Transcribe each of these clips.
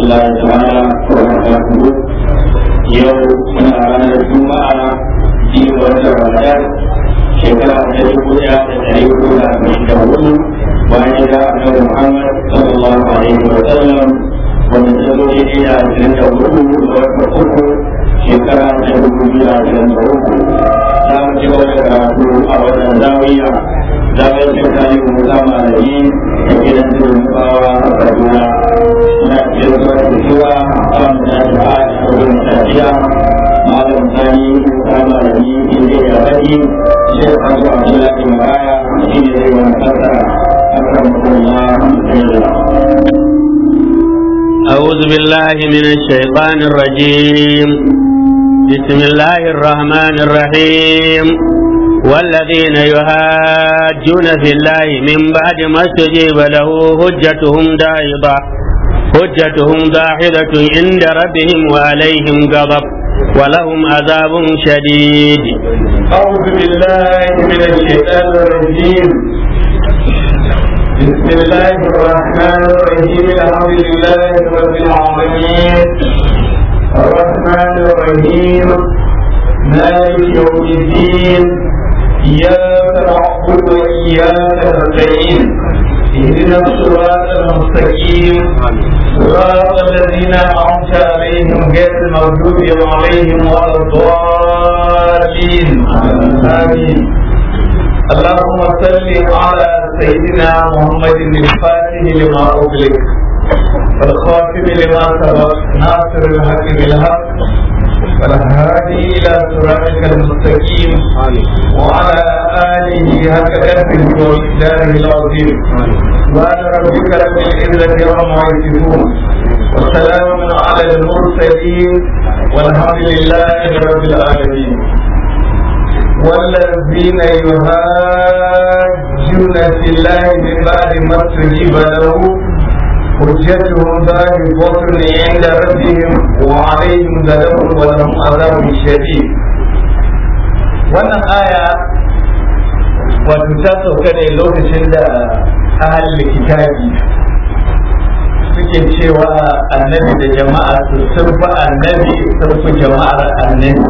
الله تعالى وبركاته يوم من أرانا الجمعة في وقت رمضان شكرا لكم يا تدعيكم مشتغل وأن أنه محمد صلى الله عليه وسلم ومن سبب إلى جنة الرسول ويتقوه شكرا لكم إلى جنة الرسول لا مجرد كراتو أو الزاوية zaɓen tsakanin musa malami da gidan turin bawa a kaduna na cikin zuwa da zuwa a wanda ta ba a wurin tafiya malam sani musa malami inda ya faɗi shi a kan zuwa abdullahi maraya shi ne zai wani fassara a kan kuma أعوذ بالله من الشيطان الرجيم بسم الله الرحمن الرحيم والذين يهاجون في الله من بعد ما استجيب له حجتهم داحضة حجتهم داحضة عند ربهم وعليهم غضب ولهم عذاب شديد أعوذ بالله من الشيطان الرجيم بسم الله الرحمن الرحيم الحمد لله رب العالمين الرحمن الرحيم مالك يوم الدين إياك نعبد وإياك نستعين اهدنا الصراط المستقيم صراط الذين أنعمت عليهم غير المغضوب عليهم ولا الضالين آمين اللهم صل على سيدنا محمد الفاتح لما أغلق والخاتم لما سبق ناصر الحق بالحق والهادي إلى صراطك المستقيم وعلى آله حق قدره ومقداره العظيم وعلى ربك رب العزة عما يصفون وسلام على المرسلين والحمد لله رب العالمين والذين يهاجون في الله من بعد ما استجيب له حجتهم ظاهرة عند ربهم وعليهم غضب ولهم عذاب شديد wannan aya wato ta sauka ne lokacin da ahalin kitabi suke cewa annabi da jama'a su sun fi annabi sun fi jama'ar annabi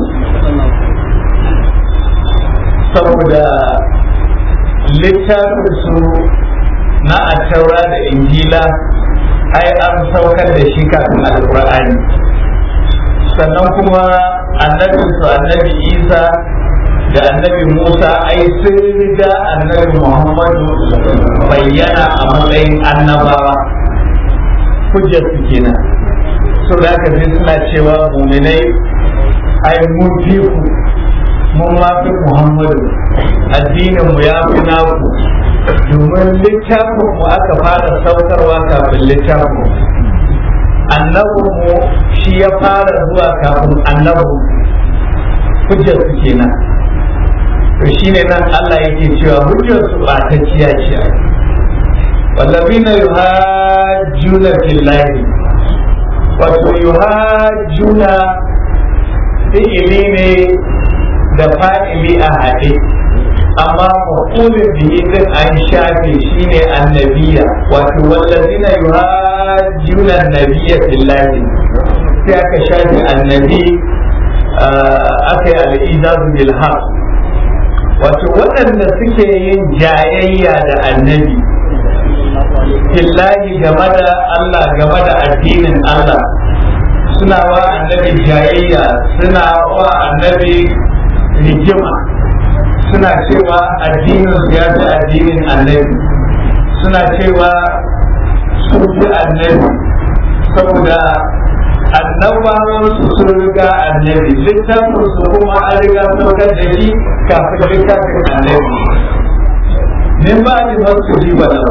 saboda littafin su na attaura da injila ai an saukar da shi kafin alkur'ani sannan kuma annabin su annabi isa da annabi musa ai sun riga annabi muhammadu bayyana a matsayin annabawa hujjar su kenan so da aka sai suna cewa muminai ai mun fi ku mun ma fi muhammadu addinin mu ya fi naku domin littafin mu aka fara saukarwa kafin littafin annabin mu shi ya fara zuwa kafin annabin hujjar su kenan to shine nan Allah yake cewa hujjar su ba ta ciya ce wallazina yuhajjuna fillahi wato yuhajjuna fi'ili ne da fa'ili a haɗe amma maqulun bihi din an shafe shine annabiya wato wallazina yuhajjuna annabiyya fillahi sai aka shafe annabi aka yi al'izazu bil haq wato waɗanda suke yin jayayya da annabi fillahi game da Allah game da addinin Allah suna wa annabi jayayya suna wa annabi rigima suna cewa addinin su ya fi addinin annabi suna cewa su fi annabi saboda annabawan su sun riga annabi littafin su kuma an riga saukar da shi kafin littafin annabi min ba ni masu ji ba da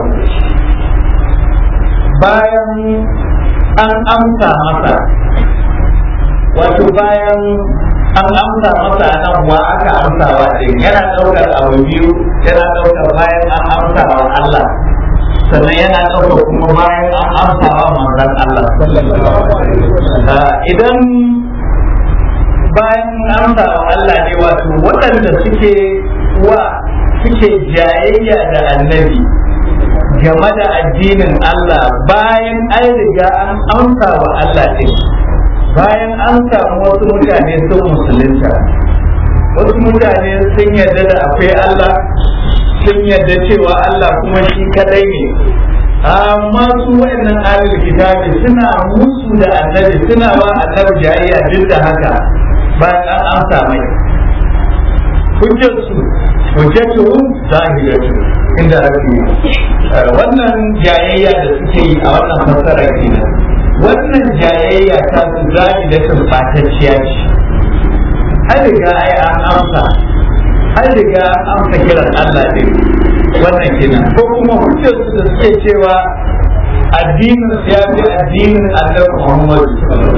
bayan an amsa masa wato bayan an amsa masa nan wa aka amsawa din yana ɗaukar abu biyu yana ɗaukar bayan an amsawa Allah sannan yana ɗaukar kuma bayan an amsawa manzon Allah idan bayan amsawa Allah ne wato waɗanda suke wa suke jayayya da annabi game da addinin Allah bayan an riga an amsa wa Allah ɗin bayan an samu wasu mutane sun musulunta wasu mutane sun yarda da akwai Allah sun yarda cewa Allah kuma shi kadai ne amma su waɗannan ahlul kitabi suna musu da annabi suna wa annabi jayayya duk da haka bayan an amsa mai hujjarsu hujjatuhum zahiratu inda rabbi wannan jayayya da suke yi a wannan fassara kenan wannan jayayya ta su zahiratun fatacciya ce an riga ai an amsa an riga an amsa kiran Allah ne wannan kenan ko kuma hujjarsu da suke cewa addinin ya fi addinin annabi Muhammad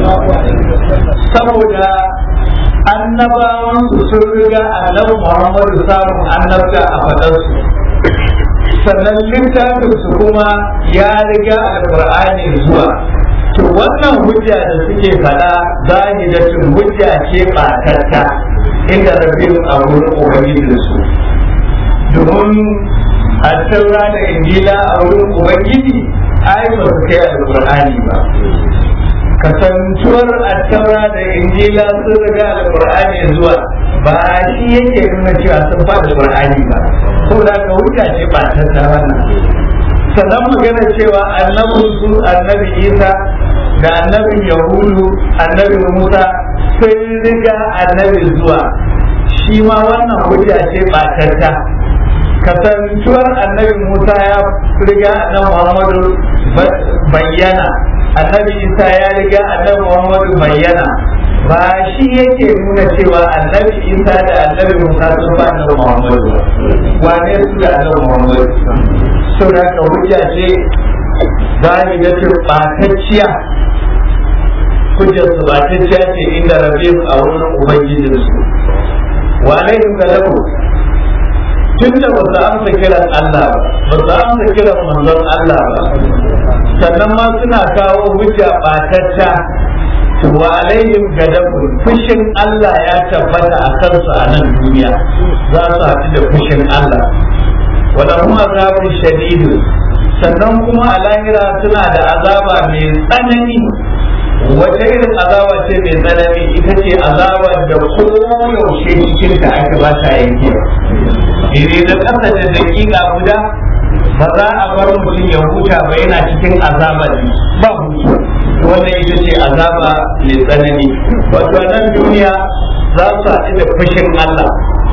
saboda annabawan su sun riga annabi Muhammad samun annabta a fadarsu sannan littafin su kuma ya riga alqur'ani zuwa to wannan hujja da suke fada zahidatun hujja ce ɓatatta inda rabin a wurin ubangijinsu domin a taura da injila a wurin ubangiji ai ba su kai alqur'ani ba kasantuwar attaura da injila sun riga alqur'ani zuwa ba shi yake nuna cewa sun fa alqur'ani ba saboda ka hujja ce ba ta wannan sannan magana cewa annabin su annabi isa da annabin yahudu annabi musa sun riga annabi zuwa shi ma wannan hujja ce ba ta kasantuwar annabi musa ya riga annabi muhammadu bayyana annabi isa ya riga annabi muhammadu bayyana ba shi yake nuna cewa annabi isa da annabi musa sun ba annabi muhammadu wane su da annabi muhammadu sau da ka hujja ce za mu ga ce ɓatacciya hujjar su ɓatacciya ce inda rabin a wurin ubangijinsu wa alaihim galabu tun da ba su amsa kiran Allah ba ba su amsa kiran manzon Allah ba sannan ma suna kawo hujja ɓatacca wa alaihim gadabun fushin Allah ya tabbata a kansu a nan duniya za su haɗu da fushin Allah wala kuma azabun shadidu sannan kuma a lahira suna da azaba mai tsanani wata irin azaba ce mai tsanani ita ce azaba da koyaushe cikin ta aka ba ta yanke ire da ƙasa da daƙiƙa guda ba za a bar mutum ya huta ba yana cikin azaba ne ba hutu wannan ita ce azaba mai tsanani wato nan duniya za su haɗu da fushin Allah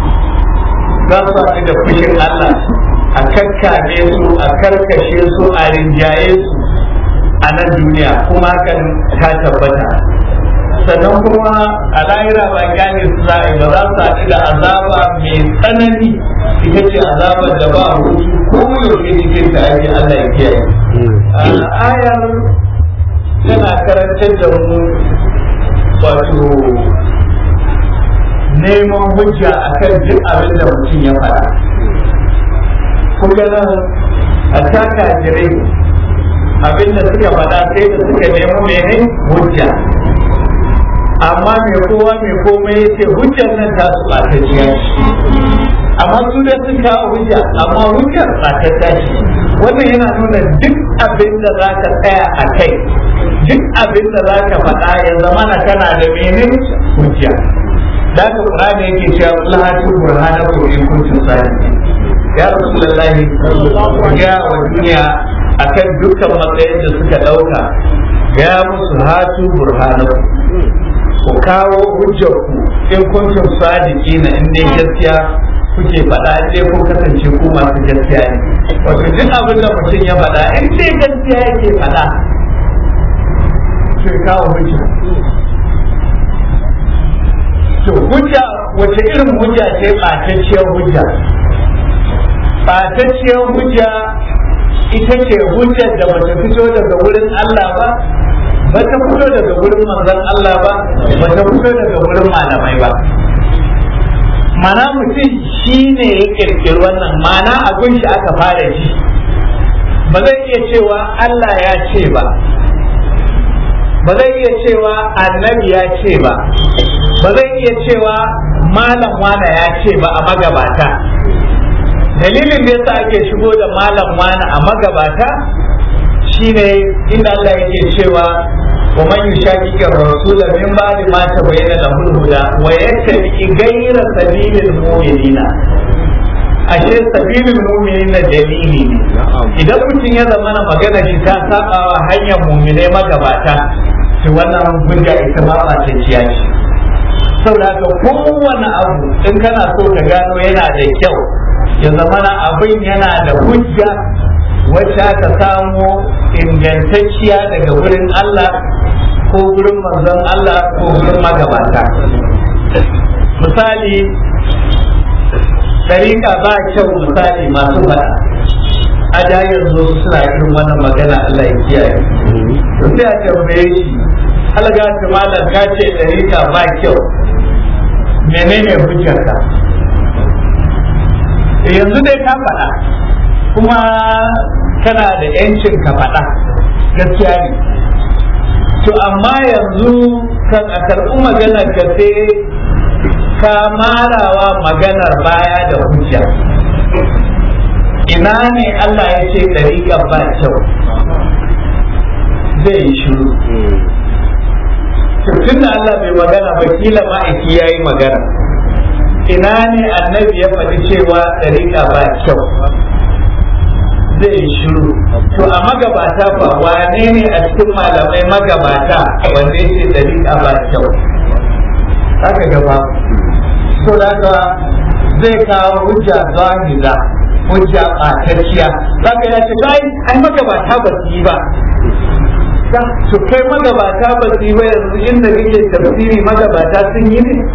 za su haɗu da fushin Allah a kakkame su a karkashe su a rinjaye su a nan duniya kuma hakan ta tabbata sannan kuma a lahira ba gane su za a yi ba za su haɗu da azaba mai tsanani ita ce azabar da ba hutu ko yaushe cikin ta ake Allah ya kiyaye ayar tana karantar da mu wato neman hujja akan duk abin da mutum ya faɗa kuma nan a taka jirai abin da suka faɗa sai da suka nemi mene hujja amma mai kowa mai komai ya ce hujjar nan ta su ɓatacciya amma su da sun kawo hujja amma hujjar ɓatacciya ce wannan yana nuna duk abin da za ka tsaya a kai duk abin da za ka faɗa ya zama na kana da mene hujja da ka ƙurani yake cewa lahatu burhanakum in kuntum sadiqin ya rasulullahi ya wa duniya akan dukkan matsayin da suka dauka ya musu hatu burhanaku ku kawo hujjarku in kuntum sadiki na in dai gaskiya kuke faɗa in dai kun kasance ku masu gaskiya ne wato duk abin da mutum ya faɗa in dai gaskiya yake faɗa to kawo hujja to hujja wace irin hujja ce ɓatacciyar hujja ɓatacciyar hujja ita ce hujjar da bata fito daga wurin Allah ba bata fito daga wurin manzon Allah ba bata fito daga wurin malamai ba mana mutum shi ne ya kirkiri wannan mana abin shi aka fara ji ba zai iya cewa Allah ya ce ba ba zai iya cewa annabi ya ce ba ba zai iya cewa malam wana ya ce ba a magabata dalilin da yasa ake shigo da malam wani a magabata shine inda Allah yake cewa wa man yushaqiqi ar-rasul min ba'di ma tabayyana lahu al-huda wa yattabi ghayra sabilil mu'minina ashe sabilil mu'minina dalili ne idan mutum ya zama na magana shi ta saba wa hanyar mu'minai magabata to wannan hujja ita ma ba ta ciya ce saboda haka kowane abu in kana so ka gano yana da kyau ya zama na abin yana da hujja wacce aka samo ingantacciya daga wurin Allah ko wurin manzon Allah ko wurin magabata misali ɗariƙa ba kyau misali masu faɗa a da yanzu suna irin wannan magana Allah ya kiyaye to sai a tambaye shi alga ta malam ka ce ɗariƙa ba kyau menene hujjarka yanzu dai ka faɗa kuma kana da yancin ka faɗa gaskiya ne to amma yanzu kan a karɓi maganar ka sai ka marawa maganar baya da hujja ina ne Allah ya ce ɗariƙar ba kyau zai yi shiru tun da Allah bai magana ba kila ma'aiki ya yi magana ina ne annabi ya faɗi cewa ɗariƙa ba kyau zai yi shiru to a magabata fa wane ne a cikin malamai magabata wanda ya ce ɗariƙa ba kyau haka gaba so da haka zai kawo hujja zahira hujja ɓatacciya za ka ya ce kai ai magabata ba su yi ba to kai magabata ba su yi ba yanzu inda kake tafsiri magabata sun yi ne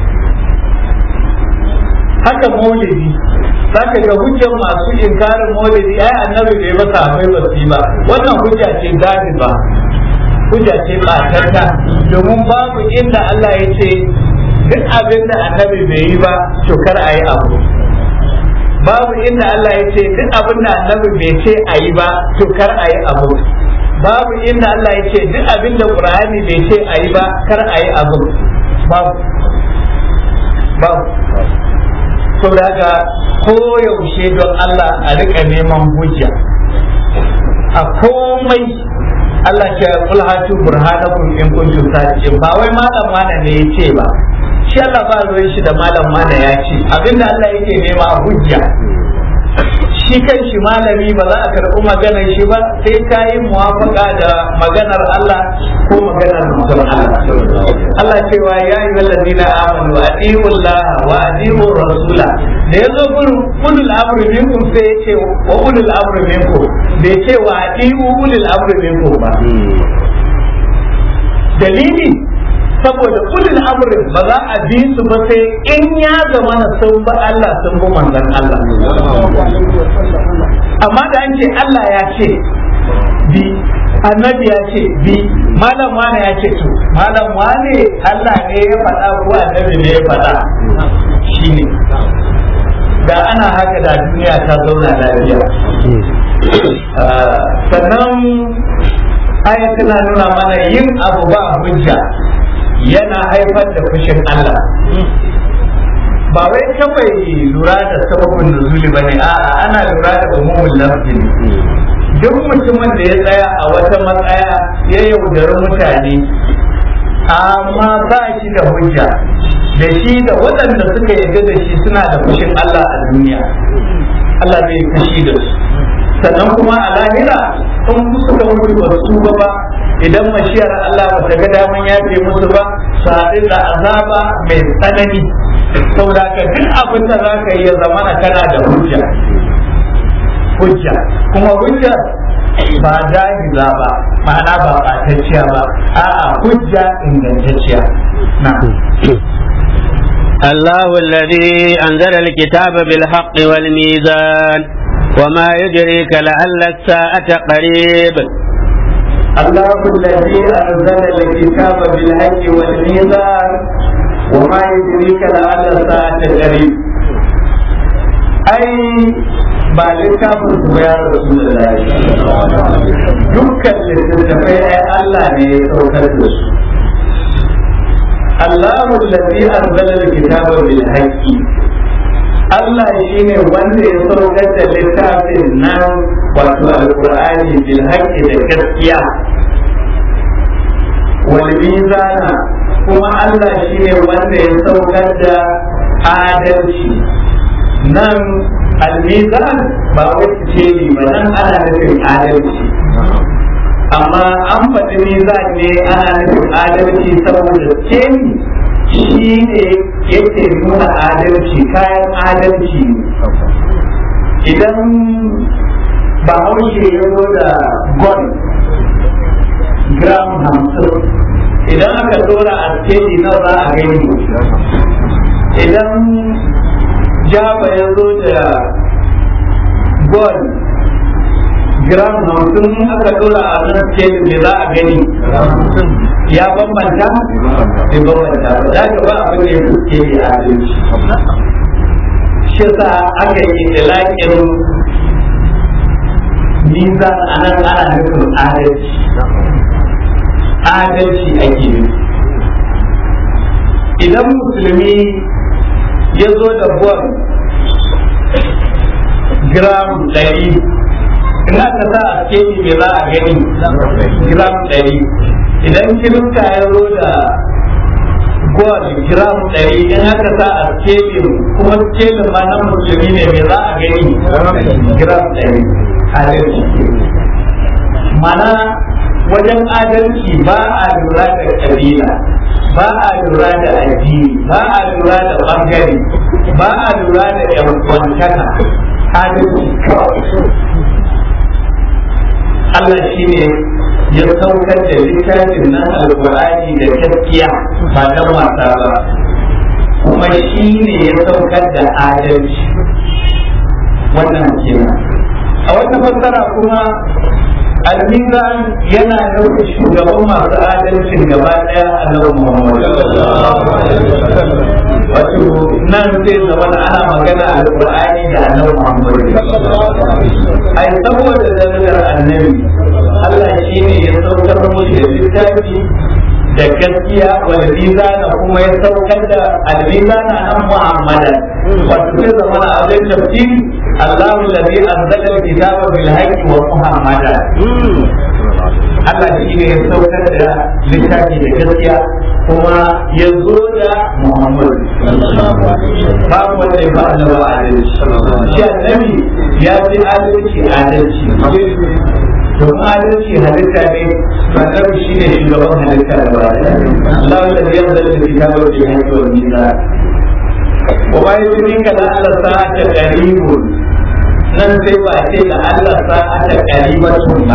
haka maulidi za ka ga hujjar masu inkarin maulidi ai annabi bai masa akwai ba su yi ba wannan hujja ce ba hujja ce ɓatanta domin babu inda Allah ya ce duk abin da annabi bai yi ba to kar a yi abu babu inda Allah ya ce duk abin da annabi bai ce a yi ba to kar a yi abu babu inda Allah ya ce duk abin da Qur'ani bai ce a yi ba kar a yi abu babu babu to daga koyaushe don Allah a rika neman hujja a komai Allah ce kul hatu burhanakum in kuntum sadiqin ba wai malam mana ne ya ce ba shi Allah ba ruwan shi da malam mana ya ce abinda Allah yake nema hujja shi kan shi malami ba za a karɓi maganar shi ba sai ka yi muwafaka da maganar Allah ko maganar mutum Allah Allah cewa ya yi wallazi na amanu a Allah wa adi'u rasula da ya zo gurin ulul amri minkum sai ya ce wa ulul amri minkum bai ce wa adi'u ulul amri minkum ba dalili saboda ulul amrin ba za a bi su ba sai in ya zama na sun ba Allah sun bi manzon Allah amma da an ce Allah ya ce bi annabi ya ce bi malam wane ya ce to malam wane Allah ne ya faɗa ko annabi ne ya faɗa shine da ana haka da duniya ta zauna lafiya sannan aya tana nuna mana yin abu ba hujja yana haifar da fushin Allah ba wai kawai lura da sababin nuzuli ba ne a'a ana lura da umumin lafzi duk mutumin da ya tsaya a wata matsaya ya yaudari mutane amma ba shi da hujja da shi da waɗanda suka yarda da shi suna da fushin Allah a duniya Allah zai fushi da su sannan kuma a lahira in suka mutu ba su ba ba idan mashiyar Allah ba ta ga daman yafe musu ba su haɗu da azaba mai tsanani saboda ka duk abin da za ka yi ya zamana kana da hujja hujja kuma hujja ba jahiza ba ma'ana ba ɓatacciya ba a'a hujja ingantacciya na الله الذي أنزل الكتاب بالحق والميزان وما يدريك لعل الساعة قريب الله الذي أنزل الكتاب بالحق والميزان وما يدريك لعل الساعة قريب أي ba littafin su ya rasu da dukkan littattafai ai Allah ne ya saukar da su Allahu allazi anzala al-kitaba bil haqqi Allah shi ne wanda ya saukar da littafin nan wato alkur'ani bil haqqi da gaskiya wal mizana kuma Allah shi ne wanda ya saukar da adalci nan al-mizan ba wacce ce ba nan ana nufin adalci amma an faɗi mizan ne ana nufin adalci saboda ce shi ne yake nuna adalci kayan adalci idan bahaushe ya zo da gon gram hamsin idan aka dora a steji na za a gani idan jaba ya zo da gon gram hamsin aka dora a nan steji ne za a gani ya bambanta bai bambanta ba za ka ba abin da ya fuske ya adalci shi sa aka yi ilaƙin nizan a nan ana nufin adalci adalci ake nufi idan musulmi ya zo da buwan gram ɗari in aka sa a keji me za a gani gram ɗari idan kirista ya zo da gold gram ɗari in aka sa a skelin kuma skelin ma na musulmi ne me za a gani gram ɗari adalci mana wajen adalci ba a lura da kabila ba a lura da addini ba a lura da bangare ba a lura da yan kwantaka adalci kawai Allah shi ne ya saukar da littafin nan alkur'ani da gaskiya ba dan wasa ba kuma shi ne ya saukar da adalci wannan kenan a wata fassara kuma almizan yana nufin shugaban masu adalcin gaba daya annabi Muhammad wato nan zai zama ana magana alqur'ani da annabi Muhammad ai saboda darajar annabi Allah shine ya saukar mushi da littafi da gaskiya wal mizana kuma ya saukar da al-mizana nan Muhammadan wato zai zama a wajen tafsiri الله الذي أنزل الكتاب بالحق ومحمدا Allah shi ne ya saukar da littafi da gaskiya kuma ya zo da Muhammad babu wanda ya ba da ba adalci shi annabi ya fi adalci adalci don adalci halitta ne annabi shi ne shugaban halitta da ba Allah da ya zalla da kitabar da ya wa nisa wa ma yudrika la Allah sa'ata qaribun nan sai ba ce da Allah sa'ata qaribatun ba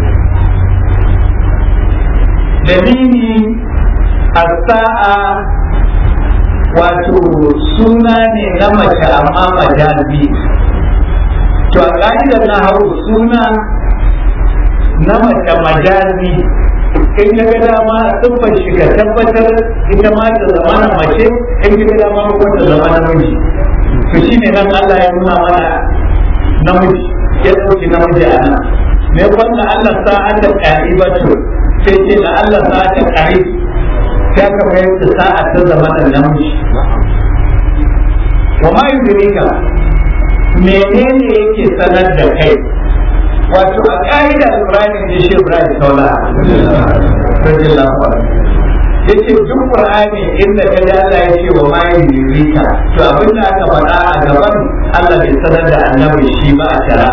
dalili as-sa'a wato suna ne na mace amma majazi to a ka'idar na hau suna na mace majazi in ka ga dama siffar shi ka tabbatar ita ma ta zama na mace in ka ga dama ko ta zama namiji to shine nan Allah ya nuna mana namiji ya dauki namiji a nan me wanda Allah sa'ata qa'ibatu sai ce da Allah sa'ata qa'ib sai ka bayar da sa'a ta zama da namiji wa ma yudrika menene yake sanar da kai wato a ƙa'ida Ibrahim da shi Ibrahim Saula radiyallahu anhu yace duk Qur'ani inda ka ji Allah ya ce wa ma yudrika to abin da aka faɗa a gaban Allah bai sanar da annabi shi ba a shara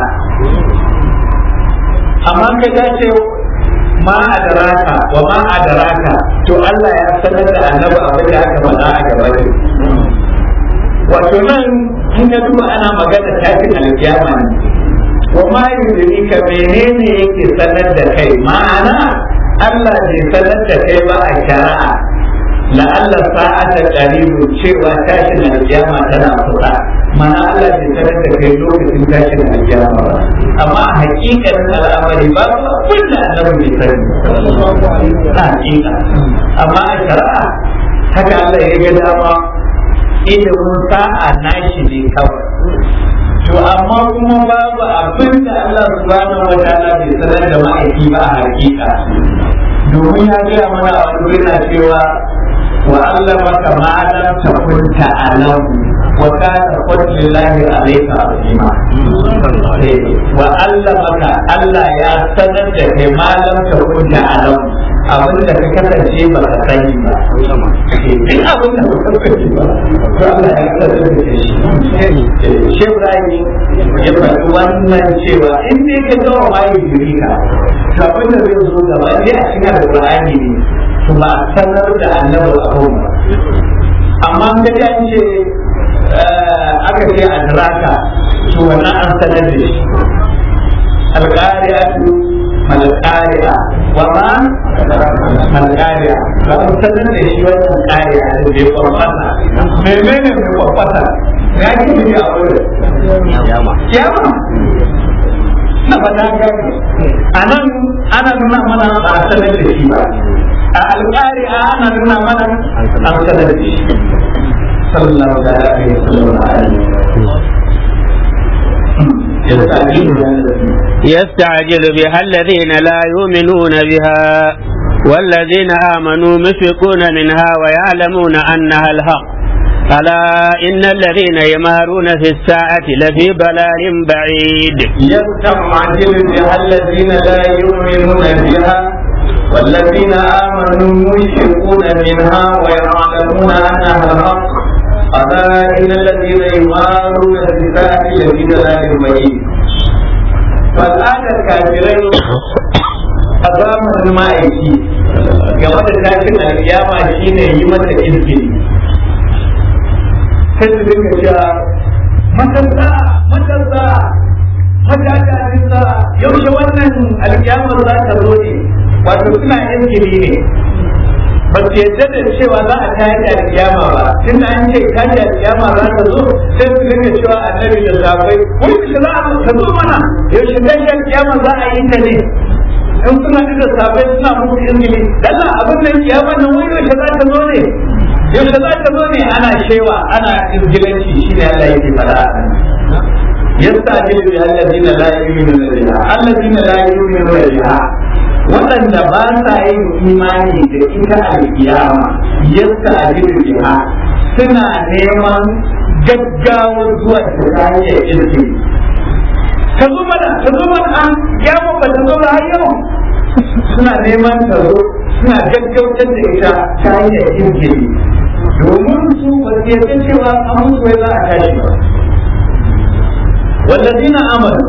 amma ka ga ce ma adaraka wa ma adaraka to Allah ya sanar da annabi abin da aka faɗa a gaban wato nan in ka duba ana magana tashin alkiyama ne wa ma yudrika menene yake sanar da kai ma'ana Allah bai sanar da kai ba a shari'a la'alla sa'ata qaribu cewa tashin alkiyama tana kusa mana Allah bai sanar da kai lokacin tashin alkiyama ba amma a hakikanin al'amari ba abin da annabi bai sani a hakika amma a shari'a haka Allah ya ga dama ilimin sa'a nashi ne kawai to amma kuma babu abin da Allah subhanahu wa ta'ala bai sanar da ma'aiki ba a hakika domin ya gaya mana a wani na cewa wa allamaka ma lam takun ta'lam wa kana fadlullahi alayka azima wa allamaka Allah ya sanar da kai ma lam takun ta'lam abin da ka kasance ba ka sani ba duk abin da ka kasance ba to Allah ya sanar da kai shi Shehu Ibrahim ya faɗi wannan cewa in dai ka ga wa mai jirika to abin da zai zo gaba ne a cikin Al-Qur'ani ne to ba a sanar da annabi abun ba amma ga ya ce aka ce adraka to wannan an sanar da shi alqari'atu malqari'a wa ma malqari'a ba an sanar da shi wannan qari'a da bai kwafata menene mai kwafata ya ke yi a wurin kiyama kiyama na fata gani a nan ana nuna mana ba a sanar da shi ba a alƙari a ana nuna mana an sanar da shi sallallahu alaihi wa يستعجل بها الذين لا يؤمنون بها والذين آمنوا مشفقون منها ويعلمون أنها الحق ألا إن الذين يمارون في الساعة لفي ضلال بعيد يستعجل بها الذين لا يؤمنون بها والذين آمنوا مشفقون منها ويعلمون أنها الحق ألا إن الذين يمارون في الساعة لفي ضلال بعيد فالآن الكافرين أظام المائكي game da tashin alkiyama shine yi mata izini sai su dinga cewa matasa matasa matasa yaushe wannan alkiyamar za ta zo ne wato suna izini ne ba su yadda da cewa za a tayar da alkiyama ba tun da an ce tayar da alkiyama za ta zo sai su dinga cewa annabi da safai wai yaushe za a ta zo mana yaushe tayar alkiyama za a yi ta ne in suna da safai suna muku izini dalla abin da kiyama nan wai yaushe za ta zo ne yaushe za ta zo ne ana shewa ana izgilanci shi ne Allah yake fara yastajilu bi alladhina la yu'minuna biha alladhina la yu'minuna biha waɗanda ba sa yin imani da ita alkiyama yastajilu biha suna neman gaggawar zuwa ta hanyar izini ta zo mana ta zo mana an kiyama ba ta zo ba har yau suna neman ta zo suna gaggautar da ita ta hanyar izini domin su ba su yarda cewa an musu wai za a tashi ba wallazina amanu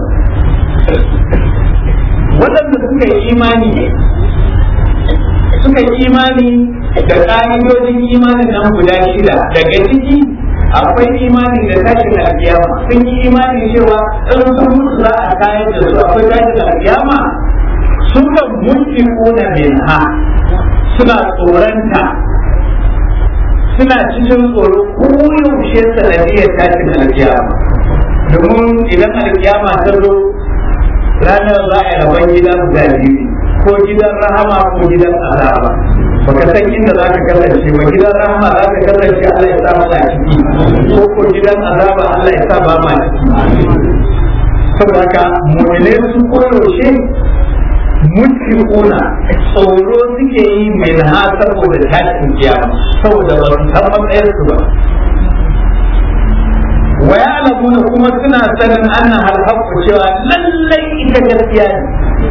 waɗanda suka yi imani suka yi imani da ƙa'idodin imanin nan guda shida daga ciki akwai imani da tashin alkiyama sun yi imani cewa in sun mutu za a tayar da su akwai tashin alkiyama suka mulki kuna min ha suna tsoronta suna cikin tsoro koyaushe sanadiyar tashin alkiyama domin idan alkiyama ta zo ranar za a rabon gidan zabi ko gidan rahama ko gidan azaba baka san inda za ka kasance ba gidan rahama za ka kasance Allah ya sa mana ciki ko ko gidan azaba Allah ya sa ba ma ciki saboda haka mu'mine su koyaushe mushfiquna tsoro suke yi mai na saboda tashin kiyama saboda ba su san matsayar su ba wa ya'lamuna kuma suna sanin anna hal haqqu cewa lallai ita gaskiya ne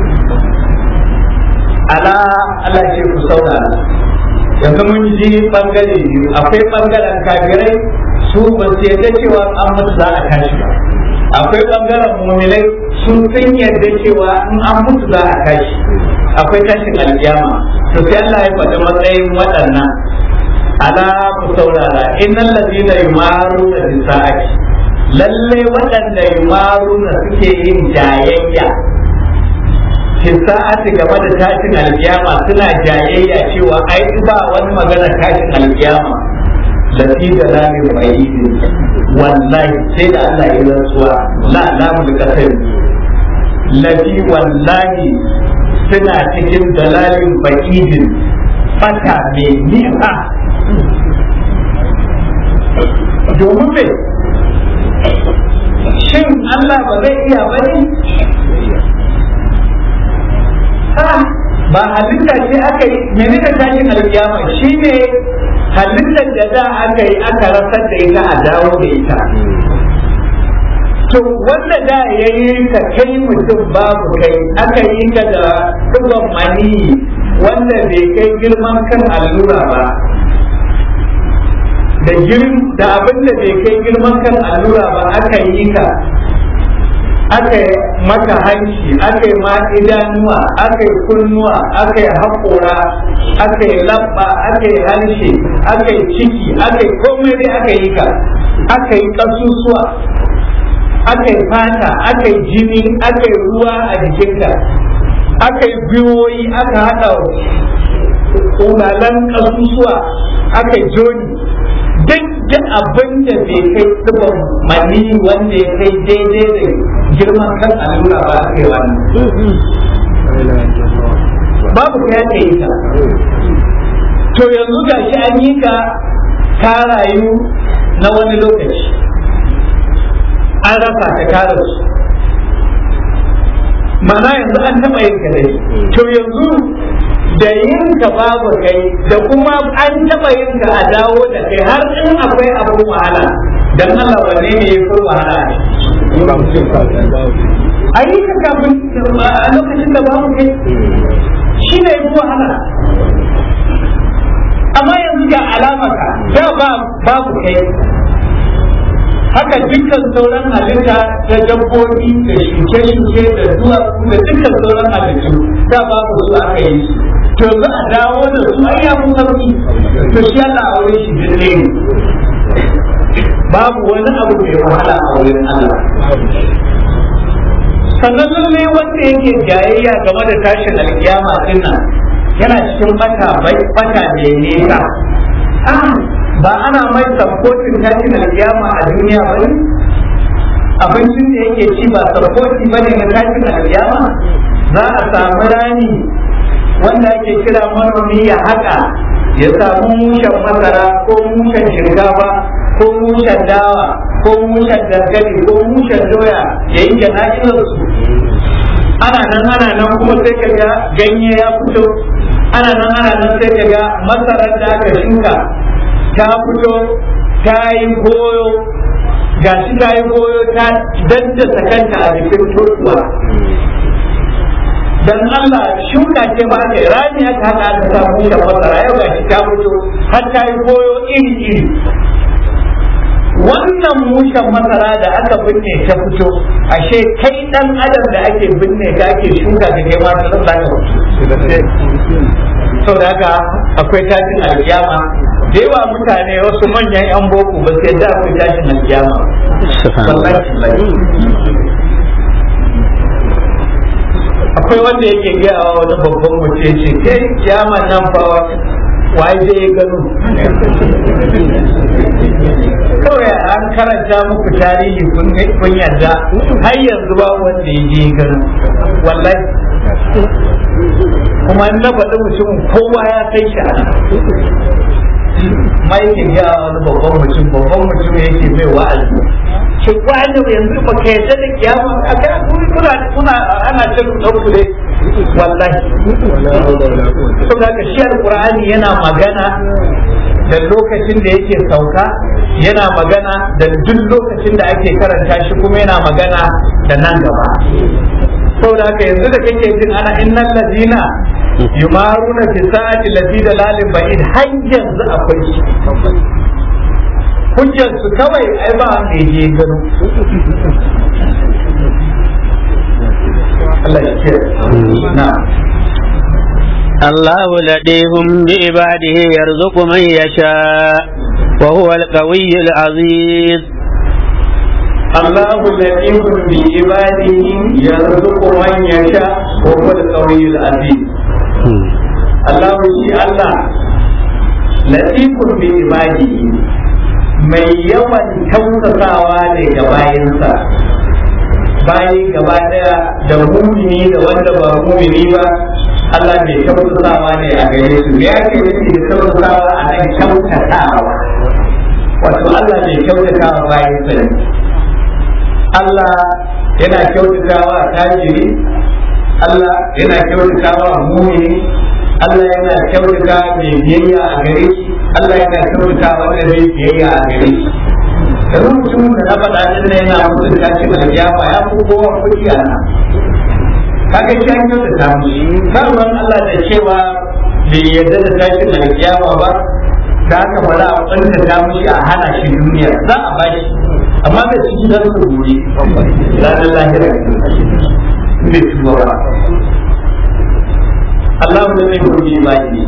ala Allah ce ku saurara yanzu mun ji bangare biyu akwai bangaren kafirai su ba su yadda cewa an mutu za a tashi ba akwai bangaren muminai sun san yadda cewa in an mutu za a tashi akwai tashin alkiyama to sai Allah ya faɗi matsayin waɗannan ala ku saurara innal ladina yumaruna bi sa'ati lalle waɗanda yumaruna suke yin jayayya fi sa'ati game da tashin alkiyama suna jayayya cewa ai ba wani magana tashin alkiyama lafi da lamin ba'idi wallahi sai da Allah ya rantsuwa la lamun kasar lafi wallahi suna cikin dalalin ba'idin fata mai nisa domin me shin Allah ba zai iya bane ba halitta ce aka yi menene tashin alkiyama shine halittar da da aka yi aka rasar da ita a dawo da ita to wanda da ya yi ka kai mutum babu kai aka yi ka da ɗigon mani wanda bai kai girman kan allura ba da girin da abin da bai kai girman kan allura ba aka yi ka aka yi maka hanci aka yi ma idanuwa aka yi kunnuwa aka yi haƙora aka yi labba aka yi harshe aka yi ciki aka yi komai dai aka yi ka aka yi ƙasusuwa aka yi fata aka yi jini aka yi ruwa a jikinka aka yi gwiwoyi aka haɗa ƙunalan ƙasusuwa aka yi joni duk da abin da bai kai tsibin mani wanda ya kai daidai da girman kan allura ba aka yi wannan babu ka ya yi ta to yanzu ga shi an yi ka ka rayu na wani lokaci an rasa ka kare su mana yanzu an taɓa yin ka dai to yanzu da yin ka babu kai da kuma an taɓa yin ka a dawo da kai har in akwai abin wahala dan Allah wanne ne ya fi wahala ne a yi ka kafin a lokacin da babu kai shi ne ya fi wahala amma yanzu ga alamaka da babu kai haka dukkan sauran halitta da dabbobi da shuke-shuke da duwatsu da dukkan sauran halittu da babu su aka yi to za a dawo da su ai ya fi sauki to shi Allah a wurin shi dinne ne babu wani abu mai wahala a wurin Allah sannan lalle wanda yake jayayya game da tashin alkiyama din nan yana cikin bata bai bata ne nesa ba ana mai sabkotin tashin alkiyama a duniya ba ne abincin da yake ci ba sabkoti ba ne na tashin alkiyama za a samu rani wanda ake kira manomi ya haƙa ya samu mushen masara ko mushen shinkafa ko mushen dawa ko mushen dankali ko mushen doya ya yi jana'izar su ana nan ana nan kuma sai ka ga ganye ya fito ana nan ana nan sai ka ga masarar da aka shuka ta fito ta yi goyo ga shi ta yi goyo ta daddasa kanta a jikin totuwa dan Allah shuka ce ba ne rani aka haka aka samu da masara yau ga shi ta fito har ta yi goyo iri iri wannan mushen masara da aka binne ta fito ashe kai dan adam da ake binne ka ake shuka ka kai ma ta zama ka sau da haka akwai tashin alkiyama da yawa mutane wasu manyan yan boko ba sai da akwai tashin alkiyama akwai wanda yake gaya wa wani babban mutum ya ce kai kiyaman nan fa waye zai gano kawai an karanta muku tarihi kun yarda har yanzu ba wanda ya je gano wallahi kuma na faɗi mutum kowa ya kai shi a ma yake gaya wani babban mutum babban mutum yake mai wa'azi ce kwanu yanzu ba ka yadda da kiyama a kai kuna kuna ana cin ɗauku dai wallahi saboda ka shi alqur'ani yana magana da lokacin da yake sauka yana magana da duk lokacin da ake karanta shi kuma yana magana da nan gaba saboda haka yanzu da kake jin ana innal ladina yumaruna fi sa'ati lati dalalin ba'id har yanzu akwai shi hujjar su kawai ai ba wanda je gano Allah ya ce na الله لطيف بعباده يرزق من يشاء وهو القوي العزيز الله لطيف بعباده يرزق من يشاء وهو القوي العزيز الله شي الله لطيف بعباده mai yawan tausasawa ne ga bayansa bayi gaba daya da mumini da wanda ba mumini ba Allah mai tausasawa ne a gare su me ake nufi da tausasawa a nan kyautatawa wato Allah mai kyautatawa bayan sa ne Allah yana kyautatawa tajiri Allah yana kyautatawa mumini Allah yana kyautata mai biyayya a gare shi Allah yana kyautata wanda bai biyayya a gare shi yanzu mutumin da na faɗa din nan yana mutum tashin alƙiyama ya fi kowa kuɗi a nan kaga shi an kyautata mu ba ruwan Allah da cewa bai yarda da tashin alƙiyama ba da haka ba za a kwanta ta mushi a hana shi duniya za a ba shi amma da ciki za su gobe ranar lahira bai tuba ba Allah da mai gobe ba shi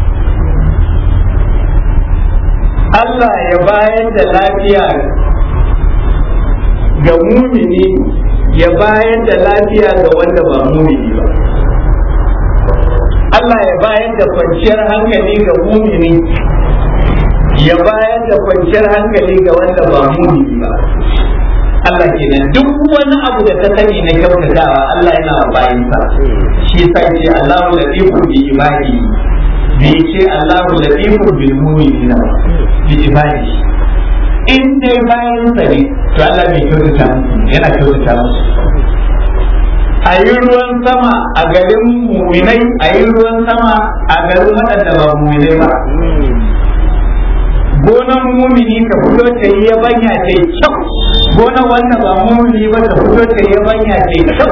Allah ya bayar da lafiya ga mumini ya bayar da lafiya ga wanda ba mumini ba Allah ya bayar da kwanciyar hankali ga mumini ya bayar da kwanciyar hankali ga wanda ba mumini ba Allah kenan duk wani abu da ta sani na kyautatawa Allah yana wa bayinsa shi sai ce Allahu latifun bi ibadi bai ce Allahu latifun bil mu'minina bi ibadi in dai bayinsa ne to Allah bai kyautata musu yana kyautata musu a yi ruwan sama a garin muminai a yi ruwan sama a garin waɗanda ba muminai ba gonan mumini ka fito ta yi yabanya ta yi kyau gonan wanda ba mumini ba ta fito ta yi yabanya ta yi kyau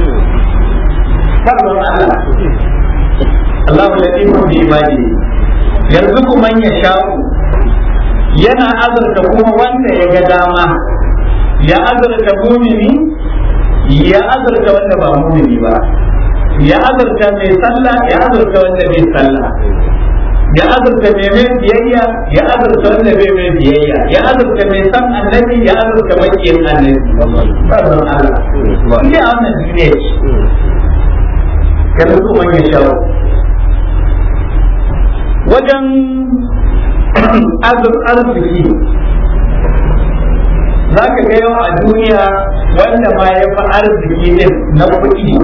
sabon Allah Allahu latifu bi ibadi yanzu kuma ya sha'u yana azurta kuma wanda ya ga dama ya azurta mumini ya azurta wanda ba mumini ba ya azurta mai sallah ya azurta wanda bai sallah ya azurta mai mai biyayya ya azurta wanda bai mai biyayya ya azurta mai san annabi ya azurta makiyin annabi sabon Allah ne a wannan duniya ce yanzu kuma ya shawo wajen azur arziki za ka ga yau a duniya wanda ma ya fi arziki din na kuɗi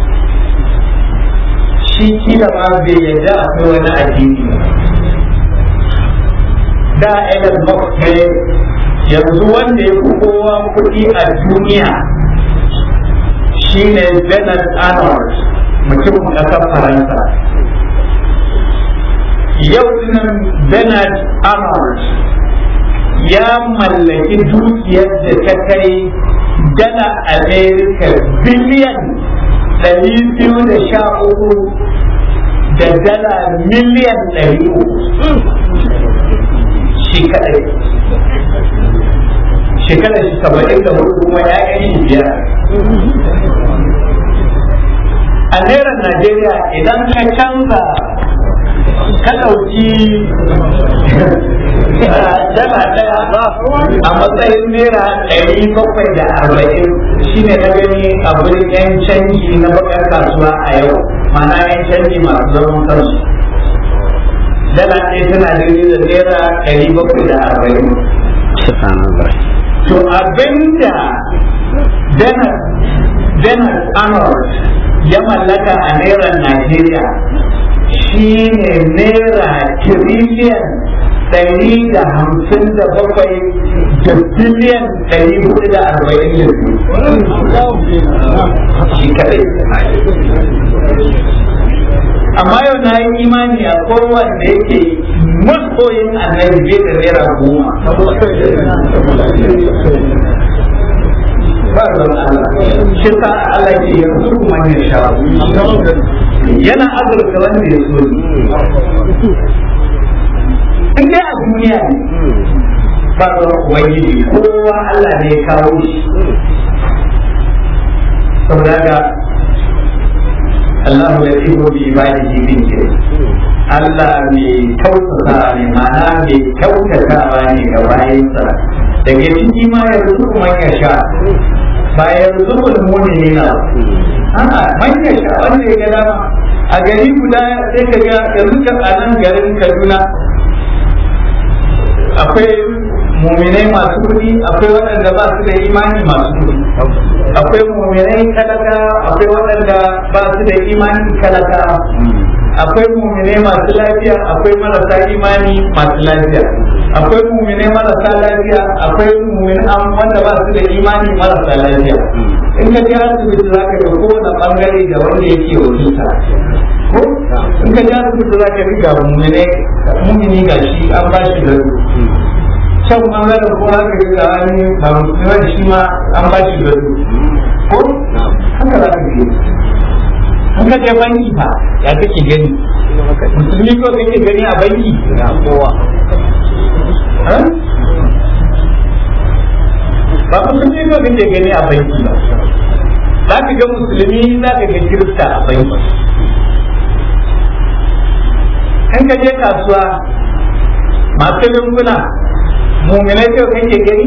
shi kila ma bai yadda akwai wani addini da Elon Musk ne yanzu wanda ya fi kowa kuɗi a duniya shine Bernard Arnold mutumin ƙasar Faransa yau dinan Bernard Arnold ya mallaki dukiyar da ta kai dala Amerika biliyan ɗari biyu da sha uku da dala miliyan ɗari uku shi kaɗai shekarar shi saba'in da hudu kuma ya shi biyar a naira najeriya idan ka canza ka ɗauki dala ɗaya a matsayin naira ɗari bakwai da arba'in shine na gani a wurin yan canji na bakar kasuwa a yau mana yan canji masu zaman kansu dala ɗaya tana daidai da naira ɗari bakwai da arba'in to abinda Bernard Arnold ya mallaka a naira Najeriya shi ne naira tiriliyan ɗari da hamsin da bakwai da biliyan ɗari hudu da arba'in da biyu shi kadai amma yau na yi imani a kowanne yake masoyin annabi bai da naira goma ba zan Allah shi sa Allah ke yanzu kuma ya sha yana azurta wanda ya so in dai a duniya ne ba zan ubangiji kowa Allah ne ya kawo shi saboda ga Allah ya iko bi ibadihi bin ke Allah mai kyautata ne ma'ana mai kyautatawa ne ga bayansa daga ciki ma yanzu kuma ya sha ba yanzu mulmuni ne na a'a man ya sha wanda ya ga dama a gari guda sai ka ga yanzu ka a nan garin Kaduna akwai muminai masu kuɗi akwai waɗanda ba su da imani masu kuɗi akwai muminai talaka akwai waɗanda ba su da imani talaka akwai muminai masu lafiya akwai marasa imani masu lafiya akwai muminai marasa lafiya akwai muminai wanda ba su da imani marasa lafiya in ka je asibiti za ka ga kowane bangare da wanda yake wakilta ko in ka ja rubuta za ka riga mumine mumini ga shi an ba shi gado can ɓangaren ko haka riga wani ba musulmi da shi ma an ba shi gado ko haka za ka je in ka je banki fa ya kake gani musulmi ko kake gani a banki ba musulmi ko kake gani a banki ba za ka ga musulmi za ka ga kirista a banki in ka je kasuwa masu lunguna muminai kyau kake gani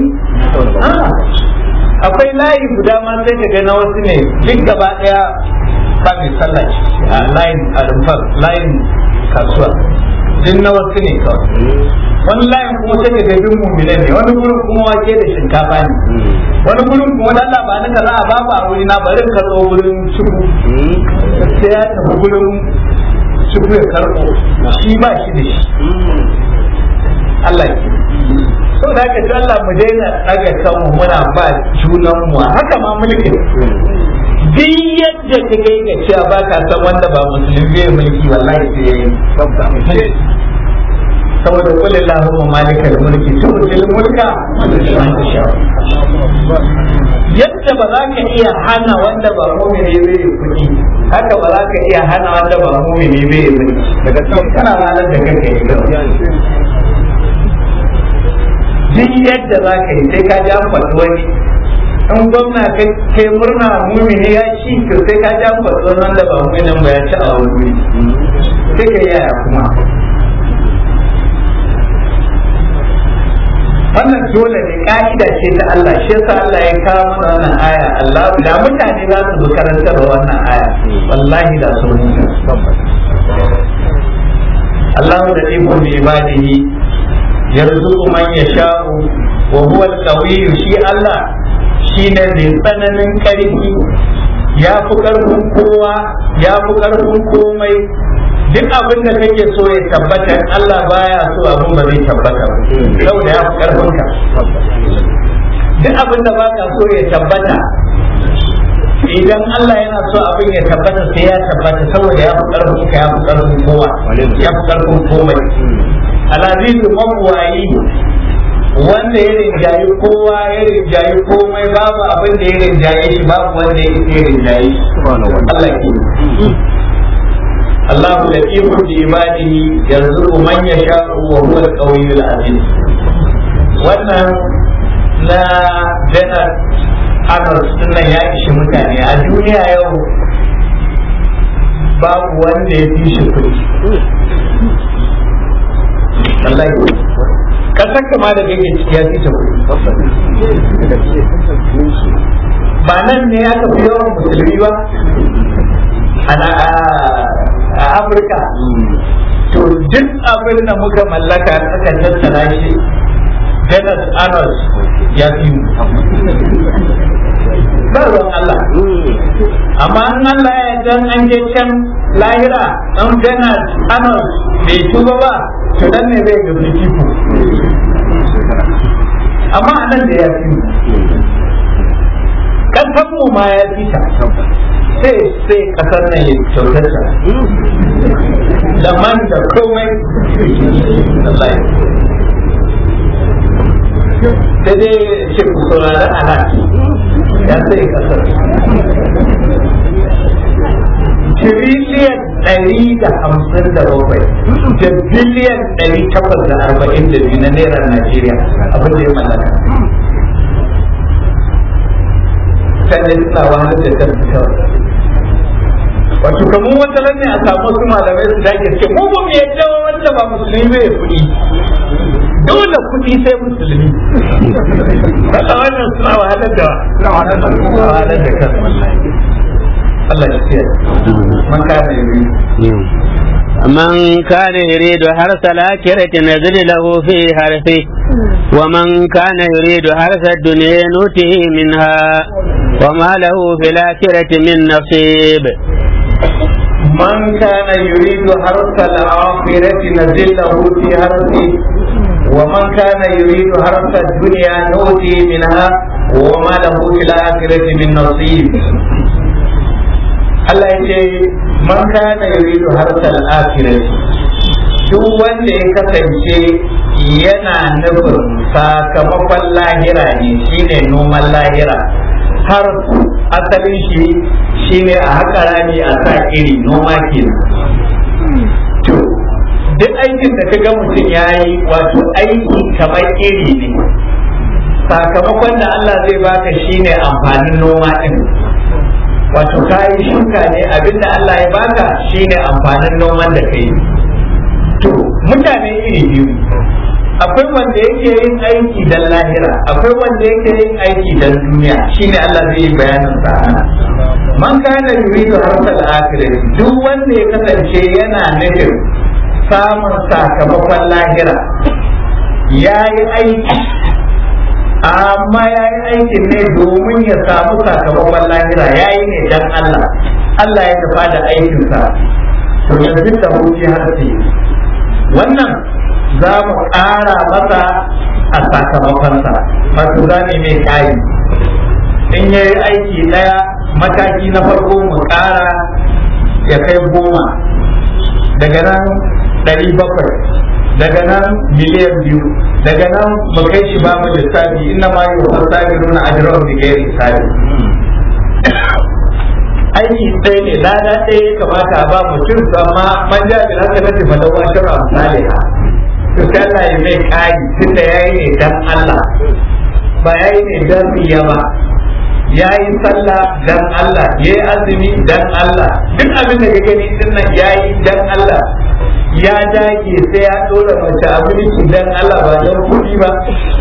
akwai layi guda ma sai ka ga na wasu ne duk gaba daya ba mai sallah a layin a rumfar layin kasuwa duk na wasu ne kawai wani layin kuma sai ka ga duk muminai ne wani gurin kuma wake da shinkafa ne wani gurin kuma wani Allah ba nika za a ba ba a wuri na bari ka zo gurin ciku sai ya tafi gurin ciku ya karɓo shi ba shi da shi Allah ya so da haka ta Allah mu daina daga kanmu muna ba junan mu haka ma mulkin duk yadda ka kai ga cewa ba ka san wanda ba musulmi bai mulki wallahi sai yayi saboda kulli Allahumma malikal mulki tu'til mulka man tasha yadda ba za ka iya hana wanda ba mu'mini bai kuɗi haka ba za ka iya hana wanda ba mu'mini bai mulki daga cikin kana ranar da kake yi duk yadda za ka yi sai ka ji an faɗi wani in gwamna kai murna mumini ya ci to sai ka ji an faɗi wani wanda ba muminin ba ya ci a wani sai ka yaya kuma wannan dole ne ka'ida ce ta Allah shi yasa Allah ya kawo mana wannan aya Allah da mutane za su karanta da wannan aya wallahi da su Allah da ibu bi ibadihi yarzuqu man yasha'u wa huwa al-qawiyyu shi Allah shine mai tsananin karfi ya fi karfin kowa ya fi karfin komai duk abin da kake so ya tabbata Allah baya so abin ba zai tabbata saboda ya fi karfin ka duk abin da baka so ya tabbata idan Allah yana so abin ya tabbata sai ya tabbata saboda ya fi karfin ka ya fi karfin kowa ya fi karfin komai alazizu mabuwayi wanda ya rinjayi kowa ya rinjayi komai babu abin da ya rinjaye shi babu wanda ya rinjaye shi Allah ke Allah da ihu bi ibadihi yanzu man yasha'u wa huwa al-qawiyyul aziz wannan na janar Arnold nan ya ishi mutane a duniya yau babu wanda ya fi shi kuɗi wallahi kasar kama da kake ciki ya fi ta ba nan ne aka fi yawan musulmi ba a afirka to duk abin da muka mallaka aka tattara shi Dennis Arnold ya fi ba ruwan Allah amma in Allah ya dan an je can lahira dan Dennis Arnold bai tuba ba to nan ne zai ga fifiko amma a nan da ya fi kasan mu ma ya fi ta sai sai kasar nan ya kyautar ta da man da komai sai dai ce ku saurari ana ya sai kasar tiriliyan ɗari da hamsin da bakwai da biliyan ɗari takwas da arba'in da biyu na naira Najeriya abin da ya mallaka. Sannan suna wahalar da kan kawai. Wato kamar wata ne a samu wasu malamai su dake ce mu ba mu yadda wanda ba musulmi bai kuɗi. Dole kuɗi sai musulmi. Kasa wannan suna wahalar da wahalar da kan wallahi. Allah ya ce man kana yuri من كان يريد حرث الآخرة نزل له في حرثه ومن كان يريد حرث الدنيا نؤته منها وما له في الآخرة من نصيب من كان يريد حرث الآخرة نزل له في حرثه ومن كان يريد حرث الدنيا نؤته منها وما له في الآخرة من نصيب Allah ya ce man kana yuridu harsal akhirati duk wanda ya kasance yana nufin sakamakon lahira ne shine noman lahira har asalin shi shine a haka rami a sa iri noma kenan to duk aikin da kaga mutum ya yi wato aiki kamar iri ne sakamakon da Allah zai baka shine amfanin noma din wato ka yi shuka ne abinda Allah ya baka shine amfanin noman da kai to mutane iri biyu akwai wanda yake yin aiki dan lahira akwai wanda yake yin aiki dan duniya shine Allah zai yi bayanin sa man kana yuridu harsal akhirah duk wanda ya kasance yana nufin samun sakamakon lahira ya yi aiki amma ya yi aikin ne domin ya samu sakamakon lahira ya yi ne dan Allah Allah ya tafa da aikinsa to yanzu da huci harsi wannan za mu ƙara masa a sakamakonsa wato za mu mai kayi in ya yi aiki ɗaya mataki na farko mu ƙara ya kai goma daga nan ɗari bakwai daga nan miliyan biyu daga nan mu kai shi ba mu lissafi inna ma yi wa sabi nuna ajiyar da gairi sabi aiki ɗaya ne lada ɗaya ya kamata a ba mutum su amma man ja bin haka nake fa lawa shara misali ha to sai Allah ya mai kai tunda yayi ne dan Allah ba yayi ne dan riya ba yayi sallah dan Allah yayi azumi dan Allah duk abin da ka gani din nan yayi dan Allah ya dage sai ya dora mace abinci dan Allah ba don kuɗi ba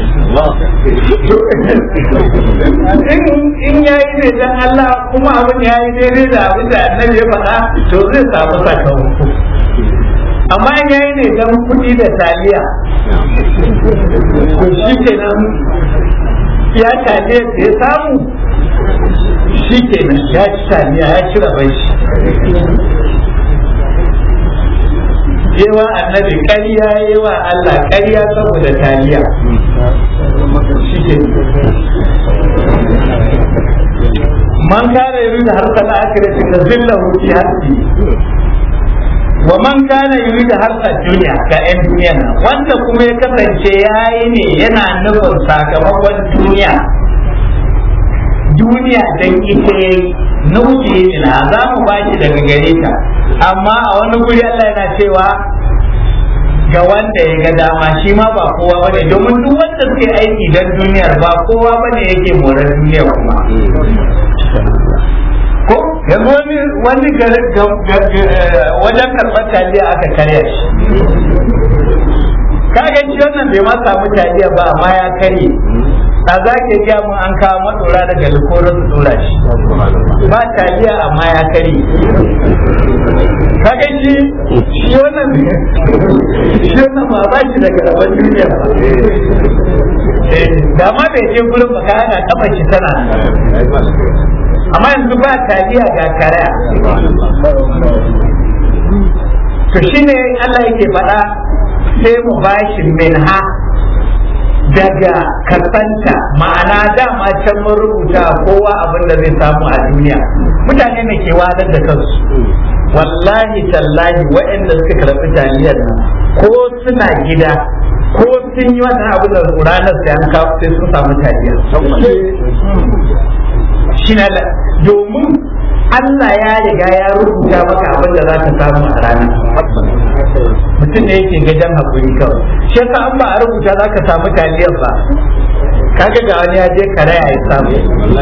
in yayi ne dan Allah kuma abin yayi daidai da abin da annabi ya faɗa to zai samu sakamako amma in yayi ne dan kuɗi da taliya to shi kenan ya taliya da ya samu shi kenan ya ci taliya ya ci rabai shi yewa annabi ƙarya yewa Allah ƙarya saboda taliya shi ke man kana yuridu harsal akhirati tazillahu fi harsi wa man kana yuridu harsal dunya ka ɗan duniya wanda kuma ya kasance yayi ne yana nufin sakamakon duniya duniya dan ita yayi nufi na za mu ba shi daga gare ta amma a wani guri Allah yana cewa ga wanda ya ga dama shi ma ba kowa ba ne domin duk wanda suke aiki don duniyar ba kowa ba ne yake morar duniyar kuma ko yanzu wani wani wajen karɓar taliya aka karya shi kaga shi wannan bai ma samu taliya ba amma ya karye a za ke gaya mun an kawo matsora daga likorin su dora shi ba taliya amma ya kare kaga shi shi wannan shi wannan ba ba shi daga rabon duniya ba da ma bai je gurin ba ka hana kafa shi tana amma yanzu ba taliya ga karaya to shine Allah yake faɗa sai mu bashi minha daga kasanta ma'ana dama can mun rubuta kowa abin da zai samu a duniya mutane ne ke wadar da kansu wallahi tallahi waɗanda suka karɓi taliyar nan ko suna gida ko sun yi wannan abin da ranar sai an kawo sai sun samu taliyar shi na domin Allah ya riga ya rubuta maka abin da za ka samu a ranar mutum ne yake gajen hakuri kawai shi yasa an ba a rubuta za ka samu taliyar ba kaga ga wani ya je kare ya samu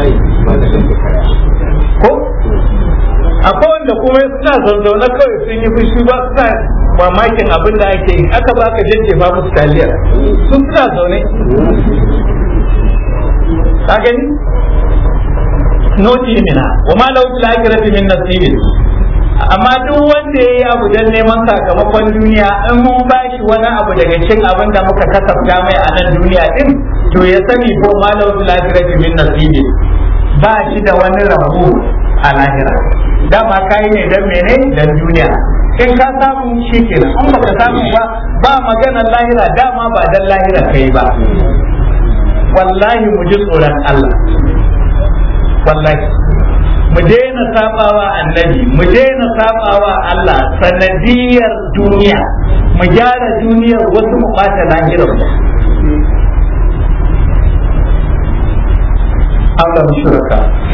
ko akwai wanda kuma suna zanzaune kawai sun yi fushi ba suna mamakin abin da ake yi aka ba ka jajjefa musu taliyar sun suna zaune ka gani noti mina wa ma lahu fil akhirati min nasibin amma duk wanda yayi abu dan neman sakamakon duniya in mun bashi wani abu daga cikin abin da muka kasafta mai a nan duniya din to ya sani ko ma lahu fil akhirati min nasibin ba shi da wani rabu a lahira dama kai ne dan mene dan duniya in ka samu shi kenan in baka samu ba ba maganar lahira dama ba dan lahira kai ba wallahi mu ji tsoron Allah wallahi mu mu daina sabawa annabi mu daina sabawa Allah sanadiyar duniya mu gyara duniyar wasu mu bata lahirar mu Allah mu shuraka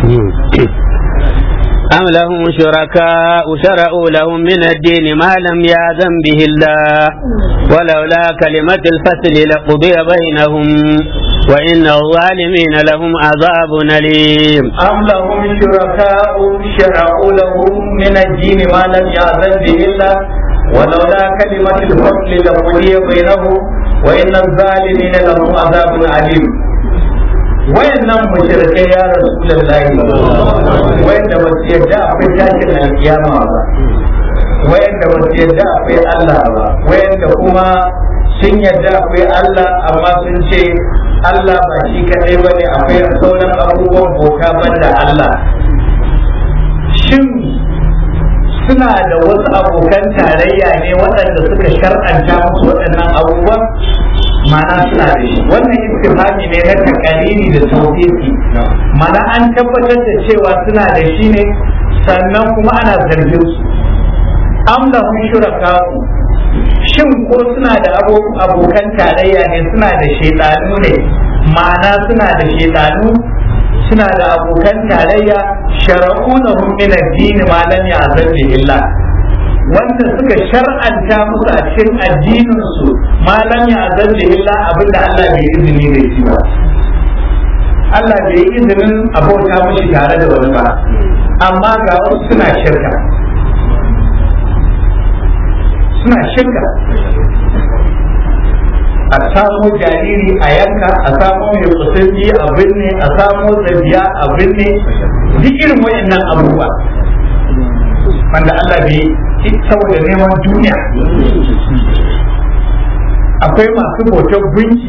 أم لهم شركاء شرعوا لهم من الدين ما لم يأذن به الله ولولا كلمة الفصل لقضي بينهم وإن الظالمين لهم عذاب أليم أم لهم شركاء شرعوا لهم من الدين ما لم يأذن به الله ولولا كلمة الفصل لقضي بينهم وإن الظالمين لهم عذاب أليم wayannan mushrikai ya rasulullahi wayanda ba su yadda akwai tashin alkiyama ba wayanda ba su yadda akwai Allah ba wayanda kuma sun yadda akwai Allah amma sun ce Allah ba shi kadai bane akwai sauran abubuwan bauta banda Allah shin suna da wasu abokan tarayya ne waɗanda suka shar'anta musu waɗannan abubuwan ma'ana suna da shi wannan istifhami ne na takalili da tawfiqi ma'ana an tabbatar da cewa suna da shi ne sannan kuma ana zargin su am lahum shuraka'u shin ko suna da abokan tarayya ne suna da shaidanu ne ma'ana suna da shaidanu suna da abokan tarayya shara'u lahum min ad-din ma lam ya'zan illa wanda suka shar'anta musu a cikin addinin su malam ya azalli illa abinda Allah bai izini da shi ba Allah bai yi izinin abota mushi tare da wani ba amma ga wasu suna shirka suna shirka a samo jariri a yanka a samo mai kusurci a binne a samo zabiya a binne duk irin wayannan abubuwa wanda Allah bai saboda neman duniya akwai masu bautar gunki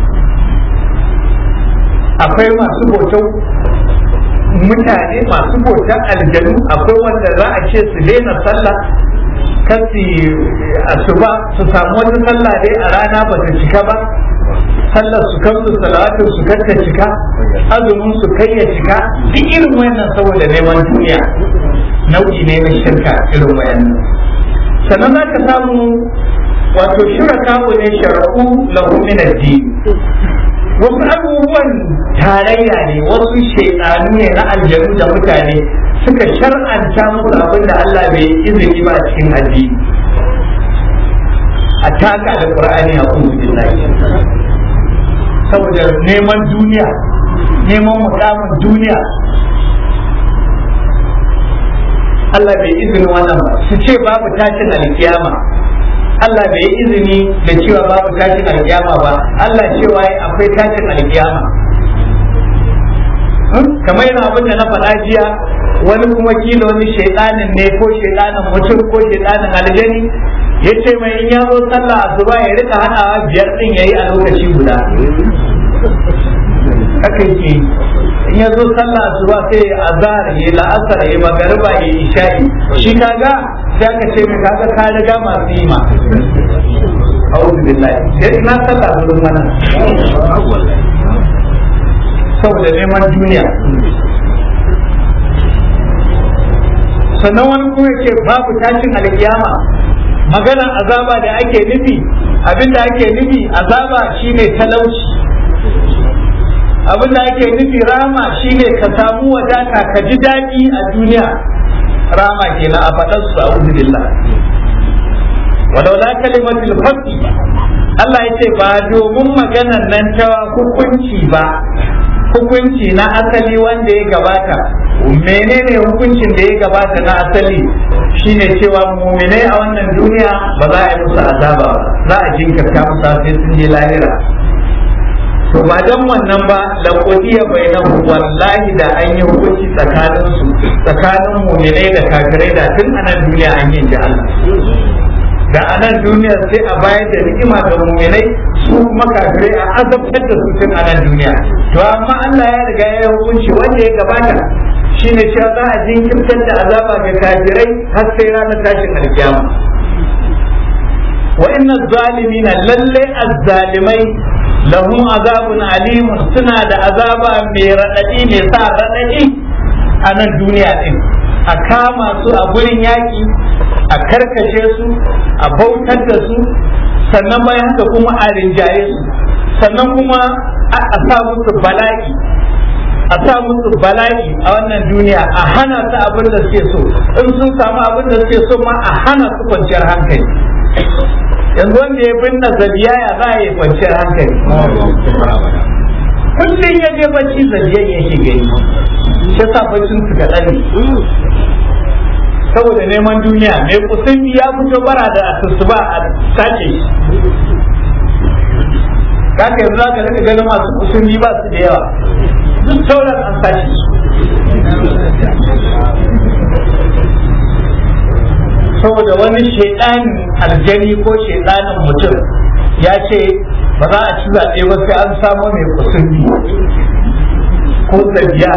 akwai masu bautar mutane masu bautar aljanu akwai wanda za a ce su daina sallah kasi asuba su samu wata sallah dai a rana ba ta cika ba sallar su kansu salatin su kanta cika azumin su kai ya cika duk irin wannan saboda neman duniya nau'i ne na shirka irin wayannan sannan za ka samu wato shiraka ne shar'u lahu min ad-din wasu abubuwan tarayya ne wasu shaidanu ne na aljanu da mutane suka shar'anta musu abin da Allah bai izini ba cikin addini a taka da qur'ani a kuma billahi saboda neman duniya neman mukamin duniya Allah bai izini wannan ba su ce babu tashin alkiyama Allah bai yi izini da cewa babu tashin alkiyama ba Allah cewa akwai tashin alkiyama kamar yana abin da na faɗa jiya wani kuma kila wani shaidanin ne ko shaidanin mutum ko shaidanin aljani ya ce mai in ya zo sallah asuba ya rika haɗawa biyar ɗin ya yi a lokaci guda haka yake in ya zo sallah asuba sai ya azhar ya la'asar ya magariba ya isha'i shi kaga sai aka ce mai kaga ka riga masu yi ma a'udhu billahi sai ina sallah gurin mana saboda neman duniya sannan wani kuma yake babu tashin alkiyama maganar azaba da ake nufi abinda ake nufi azaba shine talauci abin da ake nufi rama shine ka samu wadata ka ji daɗi a duniya rama kenan a faɗar su a billah walau la kalimatul fasl Allah ya ce ba domin maganar nan ta hukunci ba hukunci na asali wanda ya gabata menene hukuncin da ya gabata na asali shine cewa muminai a wannan duniya ba za a yi musu azaba ba za a jinkirta musu sai sun je lahira to ba dan wannan ba la qodiya bainahu wallahi da an yi hukunci tsakanin su tsakanin mu'minai da kafirai da tun anan duniya an yi da Allah da anan duniya sai a bayar da ni'ima ga mu'minai su kuma kafirai a azabtar da su tun anan duniya to amma Allah ya riga ya hukunci wanda ya gabata shine cewa za a jinkirtar da azaba ga kafirai har sai ranar tashin alkiyama wa inna zalimina lalle azzalimai lahum azabun alimun suna da azaba mai raɗaɗi mai sa raɗaɗi a nan duniya din a kama su a gurin yaƙi a karkashe su a bautar da su sannan bayan haka kuma a rinjaye su sannan kuma a sa musu bala'i a sa musu bala'i a wannan duniya a hana su abin da suke so in sun samu abin da suke so ma a hana su kwanciyar hankali yanzu wanda ya binne zabiya ya za a yi kwanciyar hankali kullum ya je bacci zabiyan yake gani shi sa baccin su kaɗan ne saboda neman duniya mai kusan ya fito bara da asusuba a sace shi kaka yanzu za ka rika ganin masu kusurni ba su da yawa duk sauran an sace su saboda wani shaidanin aljani ko shaidanin mutum ya ce ba za a ci zaɓe ba sai an samu mai kusurni ko zabiya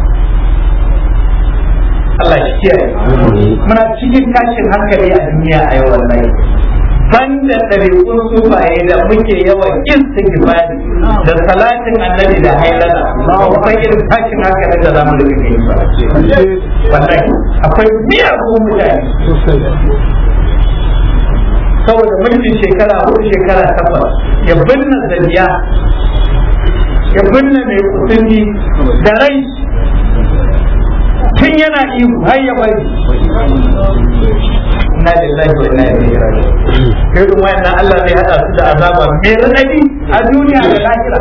Allah shi kiyaye muna cikin tashin hankali a duniya a yau wallahi banda ɗariƙun sufaye da muke yawan istighfari da salatin annabi da hailala kuma irin tashin hankali da zamu rika gani ba wallahi akwai miyagun mutane saboda mulkin shekara ko shekara takwas ya binne zaniya ya binne mai kusurni da rai tun yana ihu har ya bari inna lillahi wa inna ilaihi raji'un irin wayannan Allah zai hada su da azaba mai radadi a duniya da lahira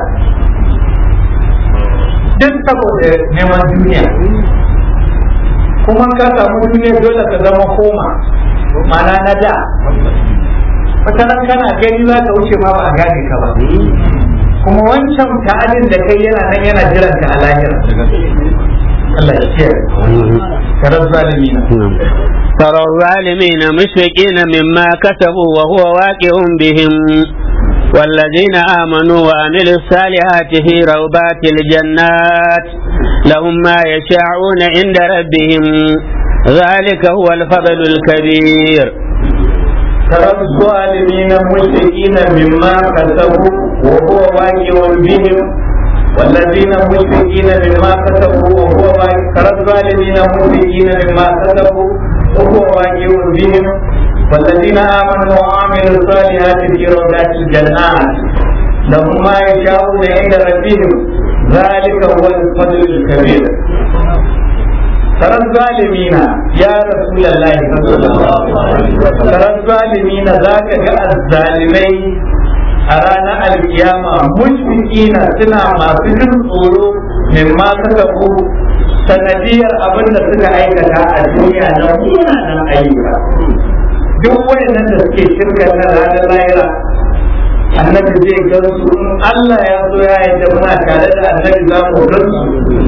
duk saboda neman duniya kuma ka samu duniya dole ka zama koma mana na da wata nan kana gani za ka wuce ma ba a gane ka ba kuma wancan ta'adin da kai yana nan yana jiran ka a lahira Allah ya kiyaye karar zalimina ترى الظالمين مشفقين مما كسبوا وهو واقع بهم والذين آمنوا وعملوا الصالحات في روضات الجنات لهم ما يشاءون عند ربهم ذلك هو الفضل الكبير ترى الظالمين مشفقين مما كسبوا وهو واقع بهم والذين مشفقين مما كسبوا وهو واقع ترى الظالمين مشفقين مما كسبوا وهو واقع بهم والذين آمنوا وعملوا الصالحات في روضات الجنات لهم ما يشاءون عند ربهم ذلك هو الفضل الكبير ترى الظالمين يا رسول الله صلى الله عليه وسلم ترى الظالمين ذاك جاء الظالمين أرانا القيامة مشفقين سنا ما سجن tsoro مما كسبوا sanadiyar abin da suka aikata a duniya na munanan ayyuka duk wayannan da suke shirka na ranar lahira annabi zai gan su in Allah ya so ya yadda muna tare da annabi za mu gan su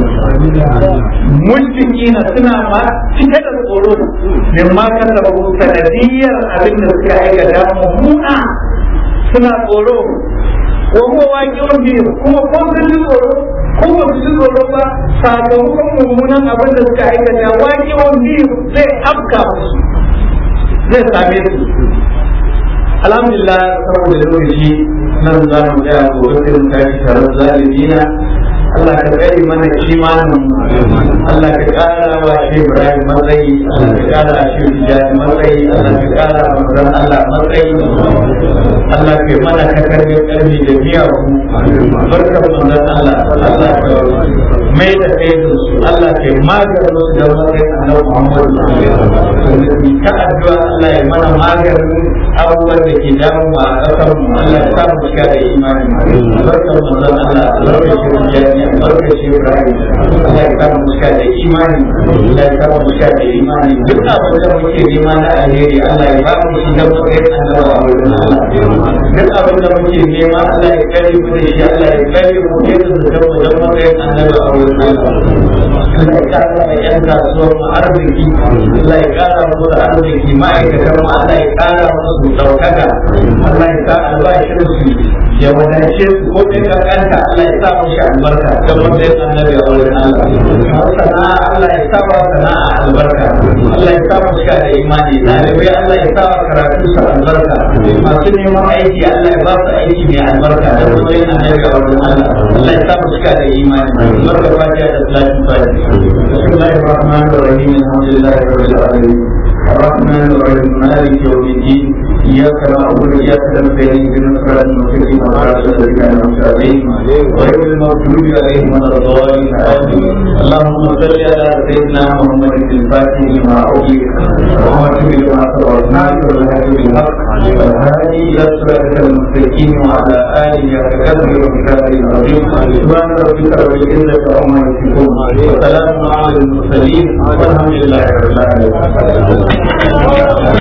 mulkina suna ma cike da tsoro min ma kan da sanadiyar abin da suka aikata mummuna suna tsoro ko kuma waƙiwar biyu kuma ko sun ji tsoro ko ba su ji tsoro ba sakamakon mummunan abin da suka aikata waƙiwar biyu zai afka musu zai same su alhamdulillah saboda lokaci nan za mu ga gobe sai mu tashi tare da zalimina Allah ka tsare mana imanin Allah ka kara wa shi Ibrahim matsayi Allah ka kara wa shi Tijani matsayi Allah ka kara wa Muran Allah matsayi Allah ka mana ka karbe karfi da miyawu barkar manzon Allah Allah ka mai da kai da su Allah ka maganin su da matsayin Annabi Muhammad ka addu'a Allah ya mana maganin abubuwan da ke damu a ƙasar mu Allah ya samu shiga da imani barkar manzon Allah barkar shi Tijani barka shi Ibrahim Allah ya kama muska da imani Allah ya kama muska da imani duk abin da muke nema na alheri Allah ya ba mu shi da muke annabawa a wurin Allah duk abin da muke nema Allah ya kare mu da shi Allah ya kare mu ke da da mu da muke annabawa a wurin Allah Allah ya kara da yan kasuwar mu arziki Allah ya kara mu da arziki ma'aikatan mu Allah ya kara mu su daukaka Allah ya sa albashin su ya wadace su ko ɗin kankanta Allah ya sa mashi albarka don wanda ya annabi a wurin Allah sana'a Allah ya sa wa sana'a albarka Allah ya sa mashi da imani ɗalibai Allah ya sa wa karatu su albarka masu neman aiki Allah ya ba su aiki mai albarka don wanda ya annabi a wurin Allah Allah ya sa mashi da imani albarka fatiha da salatin fatiha bismillahir rahmanir rahim alhamdulillahi rabbil alamin الرحمن الرحيم مالك يوم الدين إياك نعبد وإياك نستعين اهدنا الصراط المستقيم صراط الذين أنعمت عليهم غير المغضوب عليهم ولا الضالين آمين اللهم صل على سيدنا محمد الفاتح لما أغلق وخاتم لما سبق ناصر الهدي بالحق والهادي إلى صراطك المستقيم وعلى آله وصحبه وكتابه العظيم سبحان ربك رب العزة عما يصفون وسلام على المرسلين والحمد لله رب العالمين